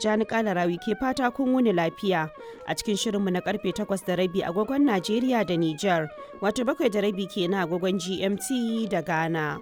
Tijjani Kalarawi ke fata kun wuni lafiya a cikin shirinmu na karfe 8 da rabi agogon Najeriya da Nijar, wato bakwai da rabi kenan agogon GMT da Ghana.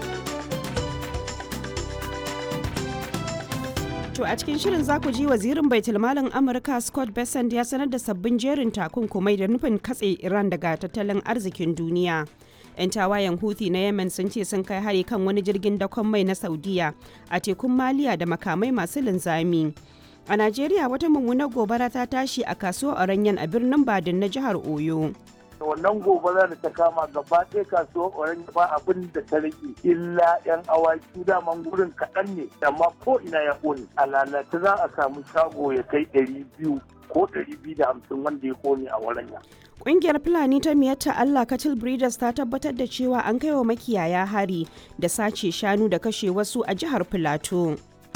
To a cikin shirin za ku ji wazirin baitulmalin Amurka Scott Bessent ya sanar da sabbin jerin takunkumai da nufin katse Iran daga tattalin arzikin duniya. 'Yan tawayen Houthi na Yemen sun ce sun kai hari kan wani jirgin dakon mai na Saudiya a tekun Maliya da makamai masu linzami. A Najeriya wata mummunar gobara ta tashi a kasuwar Oranyen a birnin Badin na jihar Oyo. wannan gobara da ta kama gaba ɗaya kasuwar orange ba abin da ta rage illa yan awaki daman gurin kaɗan ne amma ko ina ya ƙone a lalata za a samu shago ya kai ɗari biyu ko ɗari biyu da hamsin wanda ya ƙone a waranya. Ƙungiyar Fulani ta miyatta Allah Cattle Breeders ta tabbatar da cewa an kai wa makiyaya hari da sace shanu da kashe wasu a jihar Filato.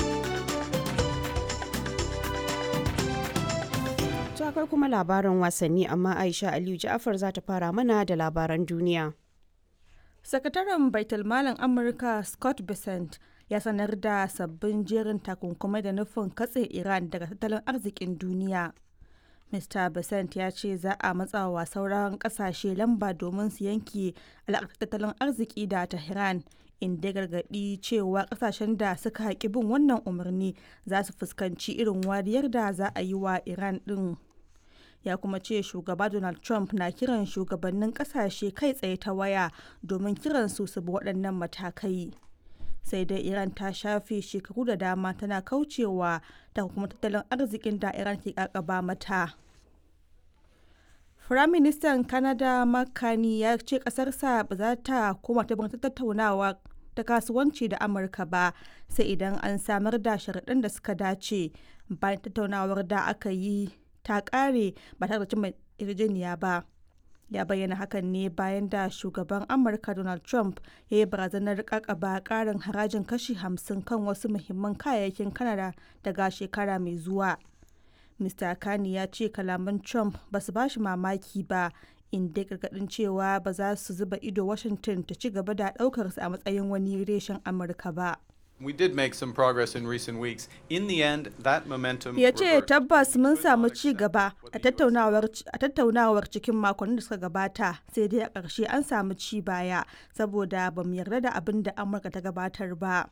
akwai kuma labaran wasanni amma Aisha Aliyu Ja'afar za ta fara mana da labaran duniya. Sakataren Baitulmalin Amurka Scott Bessent ya sanar da sabbin jerin takunkumai da nufin katse Iran daga tattalin arzikin duniya. Mr. Bessent ya ce za a matsawa sauran kasashe lamba domin su yanke alaƙar tattalin arziki da Tehran inda gargaɗi cewa kasashen da suka haƙi bin wannan umarni za su fuskanci irin wariyar da za a yi wa Iran ɗin. ya kuma ce shugaba donald trump na kiran shugabannin kasashe kai tsaye ta waya domin kiran su su bi waɗannan matakai sai dai iran ta shafe shekaru da dama tana kaucewa ta kuma tattalin arzikin da iran ke kakaba mata firaministan canada makani ya ce ƙasarsa ba za ta koma ta tattaunawa ta kasuwanci da amurka ba sai idan an samar da sharaɗin da suka dace bayan tattaunawar da aka yi ta kare ba tare da cimma yarjejeniya ba ya bayyana hakan ne bayan da shugaban amurka donald trump ya yi barazanar kakaba karin harajin kashi 50 kan wasu muhimman kayayyakin kanada daga shekara mai zuwa mr kani ya ce kalaman trump ba su bashi mamaki ba inda gargadin cewa ba za su zuba ido washington ta ci gaba da daukarsa a matsayin wani reshen amurka ba We did make some progress in recent weeks. In the end, that momentum Ya ce tabbas mun samu ci gaba a tattaunawar cikin makonnin da suka gabata sai dai a ƙarshe an samu ci baya saboda ba mu yarda da abin da Amurka ta gabatar ba.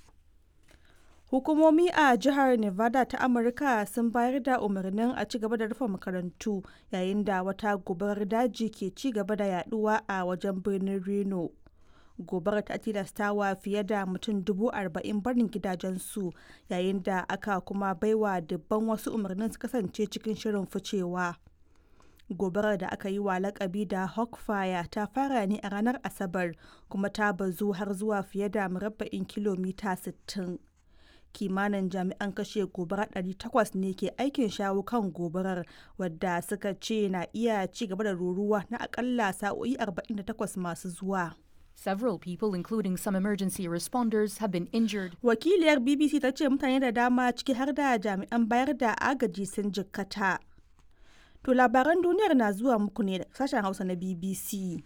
Hukumomi a jihar Nevada ta Amurka sun bayar da umarnin a ci gaba da rufe makarantu yayin da wata gobarar daji ke ci gaba da yaduwa a wajen birnin Reno. gobarar ta tilastawa fiye da mutum dubu arba'in barin gidajensu yayin da aka kuma baiwa dubban wasu umarnin su kasance cikin shirin ficewa gobarar da aka yi wa lakabi da hawkfire ta fara ne a ranar asabar kuma ta bazu har zuwa fiye da murabba'in kilomita 60 kimanin jami'an kashe gobara 800 ne ke aikin shawo kan gobarar wadda suka ce na iya ci gaba da ruruwa na akalla sa'o'i 48 masu zuwa Several people, including some emergency responders, have been injured. Wakiliyar BBC ta ce mutane da dama ciki har da jami'an bayar da agaji sun jikkata. To labaran duniyar na zuwa muku ne da sashen Hausa na BBC.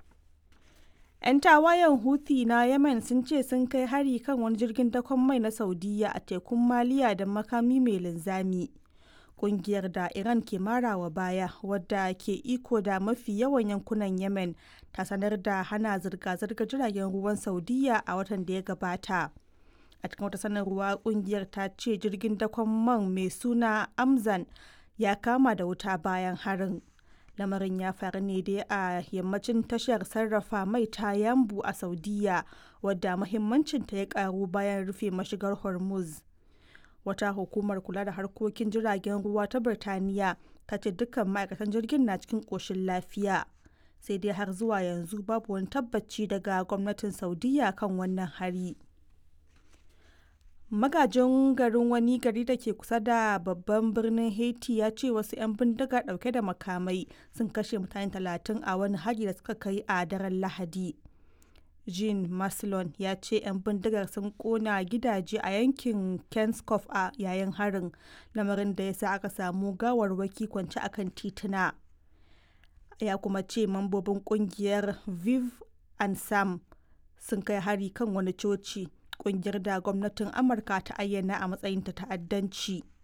'Yan tawayen Houthi na Yemen sun ce sun kai hari kan wani jirgin dakon mai na Saudiya a tekun Maliya da makami mai linzami. kungiyar da Iran ke marawa baya wadda ke iko da mafi yawan yankunan Yemen ta sanar da hana zirga-zirgar jiragen ruwan Saudiya a watan da ya gabata. A cikin wata sanarwa kungiyar ta ce jirgin dakon man mai suna Amzan ya kama da wuta bayan harin. Lamarin ya faru ne dai a yammacin tashar sarrafa mai ta Yambu a Saudiya wadda muhimmancinta ya karu bayan rufe mashigar Hormuz. wata hukumar kula da harkokin jiragen ruwa ta birtaniya ta ce dukkan ma'aikatan jirgin na cikin ƙoshin lafiya sai dai har zuwa yanzu babu wani tabbaci daga gwamnatin saudiya kan wannan hari magajin garin wani gari da ke kusa da babban birnin haiti ya ce wasu 'yan bindiga dauke da makamai sun kashe mutane talatin a wani hari da suka kai a daren lahadi jean maslon ya ce 'yan bindigar sun kona gidaje a yankin kenskoff a yayin harin lamarin da ya sa aka samu gawarwaki kwance akan tituna ya kuma ce mambobin kungiyar viv and sam sun kai hari kan wani coci kungiyar da gwamnatin amurka ta ayyana a matsayin ta ta'addanci